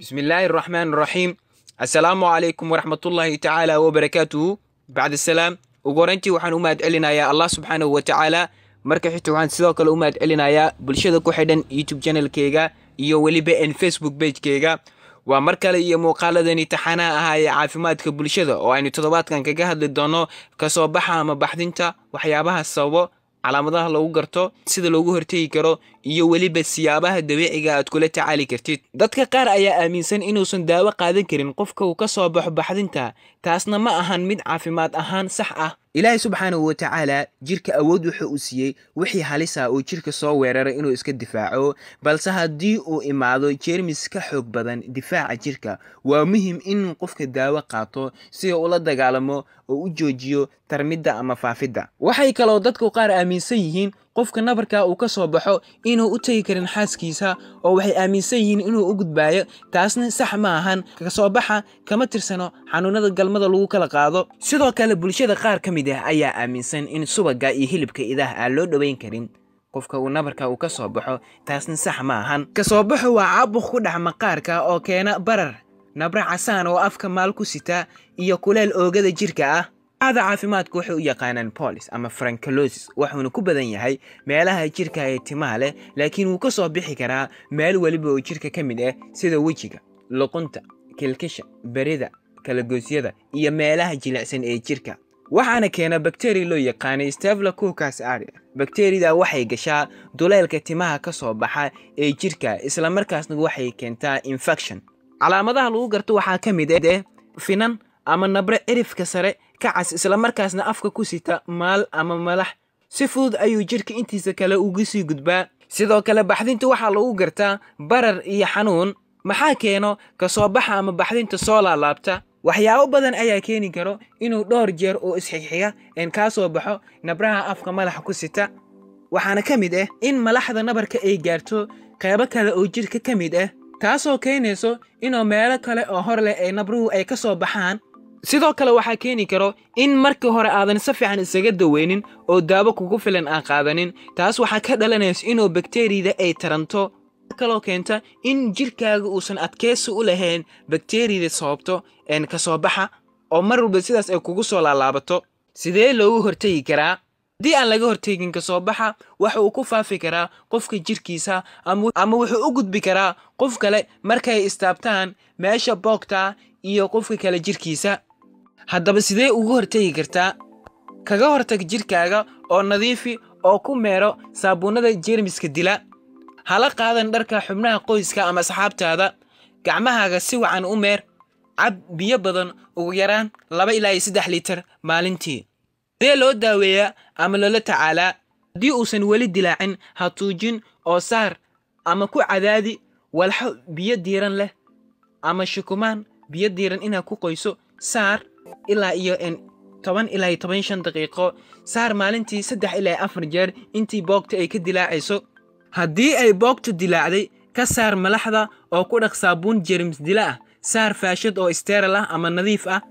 bismillaahi araxmaan araxiim assalaamu calaykum waraxmatullaahi tacaala wabarakaatuhu bacd asalaam ugu horeyntii waxaan u mahad celinayaa allah subxaanahu wa tacaala marka xigta waxaan sidoo kale u mahad celinayaa bulshada ku xidhan youtube channelkeyga iyo weliba n facebook bagekeyga waa mar kale iyo muuqaaladani taxanaha ahaa ee caafimaadka bulshada oo aynu toddobaadkan kaga hadli doono kasoo baxa ama baxdinta waxyaabaha sababo calaamadaha lagu garto sida loogu hortegi karo iyo weliba siyaabaha dabiiciga aad kula tacaali kartid dadka qaar ayaa aaminsan inuusan daawo qaadan karin qofka uu ka soo baxo baxdinta taasna ma ahan mid caafimaad ahaan sax ah ilaahay subxaanahu wa tacaala jirka awood wuxuu u siiyey wixii halisa uu jirka soo weeraray inuu iska difaaco balse haddii uu imaado jeermis ka xoog badan difaaca jirka waa muhim in qofka daawo qaato si uu ula dagaalamo oo u joojiyo tarmidda ama faafidda waxay kaloo dadku qaar aaminsan yihiin qofka nabarka uu ka soo baxo inuu u tegi karin xaaskiisa oo waxay aaminsan yihiin inuu u gudbaayo taasna sax ma ahan kasoo baxa kama tirsano xanuunada galmada lagu kala qaado sidoo kale bulshada qaar ka mid ah ayaa aaminsan in subaga iyo hilibka idaah aan loo dhoweyn karin qofka uu nabarka uu ka soo baxo taasna sax ma ahan kasoo baxo waa caabuq ku dhex maqaarka oo keena barar nabra casaan oo afka maal ku sita iyo kuleel oogada jirka ah ada caafimaadku waxay u yaqaanaan bolis ama frankalosis wuxuuna ku badan yahay meelaha jirka ee timaha leh laakiin wuu ka soo bixi karaa meel weliba oo jirka ka mid ah sida wejiga luqunta kilkisha berida kalagoosyada iyo meelaha jilicsan ee jirka waxaana keena bakteriya loo yaqaanay staphylococcus aureus bakteriyada waxay gashaa duleelka timaha ka soo baxa ee jirka islamarkaasna waxay keentaa infection calaamadaha lagu garto waxaa ka mid ah finan ama nabre cirifka sare ka cas islamarkaasna afka ku sita maal ama malax si fudud ayuu jirka intiisa kale uga sii gudbaa sidoo kale baxdinta waxaa lagu gartaa barar iyo xanuun maxaa keeno kasoo baxa ama baxdinta soo laalaabta waxyaabo badan ayaa keeni karo inuu dhowr jeer oo isxigxiga een kaa soo baxo nabraha afka malaxa ku sita waxaana ka mid ah in malaxda nabarka ay gaarto qeybo kale oo jirka ka mid ah taasoo keenayso inuu meelo kale oo hor leh ay nabruhu ay ka soo baxaan sidoo kale waxaa keeni karo in markii hore aadan si fiican isaga daweynin oo daawo kugu filan aan qaadanin taas waxaa ka dhalanaysa inuu bakteriyada ay taranto kaloo keenta in jirkaaga uusan adkeysi u lahayn bakteriyada sababto een ka soo baxa oo mar walba sidaas ay kugu soo laalaabato sidee loogu hortegi karaa haddii aan laga hortegin kasoo baxa waxa uu ku faafi karaa qofka jirkiisa ama wuxuu u gudbi karaa qof kale markay istaabtaan meesha boogta iyo qofka kale jirkiisa haddaba sidee ugu hortegi kartaa kaga hortag jirkaaga oo nadiifi oo ku meero saabuunnada jeermiska dila hala qaadan dharka xubnaha qoyska ama asxaabtaada gacmahaaga si wacan u meer cab biyo badan ugu yaraan laba ilaa iyo saddex litar maalintii sidee loo daaweeyaa ama loola tacaalaa haddii uusan weli dilaacin ha tuujin oo saar ama ku cadaadi walxo biyo diiran leh ama shukumaan biyo diiran inaad ku qoyso saar ilaa iyo toban ilaa iyo toban shan daqiiqo saar maalintii saddex ilaa afar jeer intii boogta ay ka dilaacayso haddii ay boogtu dilaacday ka saar malaxda oo ku dhaq saabuun jermis dila ah saar faashad oo isteeral ah ama nadiif ah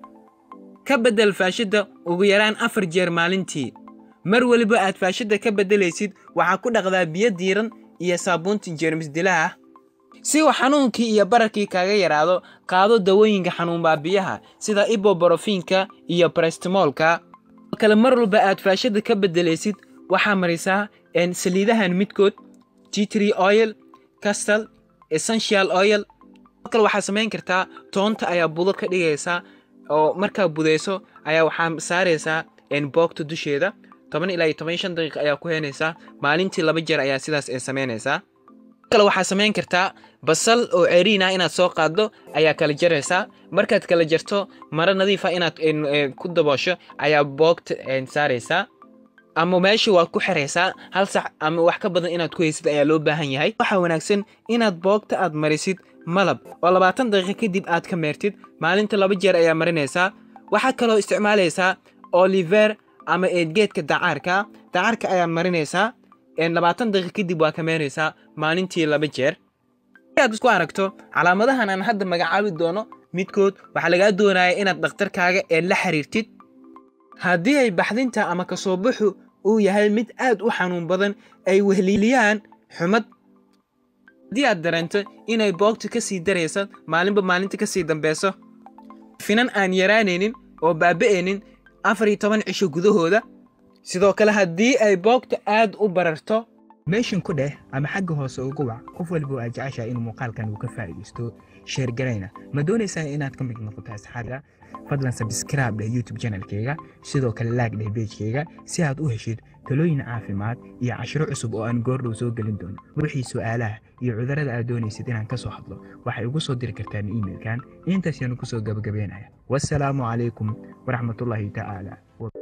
ka beddel faashadda ugu yaraan afar jeer maalintii mar weliba aad faashadda ka beddelaysid waxaa ku dhaqdaa biyo diiran iyo saabuunta jeermis dilaha ah si uu xanuunkii iyo bararkii kaaga yaraado qaado dawooyinka xanuun baabiyaha sida iboborofiinka iyo barestimoolka kale mar walba aad faashadda ka beddelaysid waxaa marisaa saliidahan midkood titri oil castal essential oil kale waxaa samayn kartaa toonta ayaa budo ka dhigaysaa oo markaa budayso ayaa waxaa saaraysaa boogta dusheeda toban ilaa iyo toban shan daqiiq ayaa ku heenaysaa maalintii laba jeer ayaa sidaas ay samaynaysaa kale waxaa samayn kartaa basal oo ceriin ah inaad soo qaaddo ayaa kala jaraysaa markaad kala jarto maro nadiifa inaad ku daboosho ayaa boogta saaraysaa ama meesha waad ku xiraysaa hal sac ama wax ka badan inaad ku haysid ayaa loo baahan yahay waxaa wanaagsan inaad boogta aad marisid malab oo labaatan daqiiqo kadib aad ka meertid maalinta laba jeer ayaa marinaysaa waxaa kaloo isticmaalaysaa oliver ama eedgeedka dacaarka dacaarka ayaa marinaysaa labaatan daqiiq kadib waa ka meeraysaa maalintii laba jeer si aad isku aragto calaamadahan aan hadda magacaabi doono midkood waxaa lagaa doonaya inaad dhakhtarkaaga ee la xiriirtid haddii ay baxdinta ama kasoo baxu uu yahay mid aad u xanuun badan ay wehliyaan xumad haddii aad dareento inay boogtu ka sii daraysa maalinba maalinta ka sii dambeyso finan aan yaraanaynin oo baaba'aynin afar iyo toban cisho gudahooda sidoo kale haddii ay boogta aad u bararto meeshan ku dheh ama xagga hoose ugu wac qof walba oo aad jeceshahay inuu muuqaalkan uu ka faa'iidaysto sheergarayna ma doonaysaa inaad ka mid noqoto asxaabta fadlan sabscribe dheh youtube channelkayga sidoo kale laag dheh pagekayga si aad u heshid talooyin caafimaad iyo cashiro cusub oo aan goordhow soo gelin doono wixii su'aalaha iyo cudurrada aad doonaysid inaan ka soo hadlo waxay ugu soo diri kartaan iimailkan intaas yaanu ku soo gabagabeynaya wassalaamu calaykum waraxmatullaahi tacaala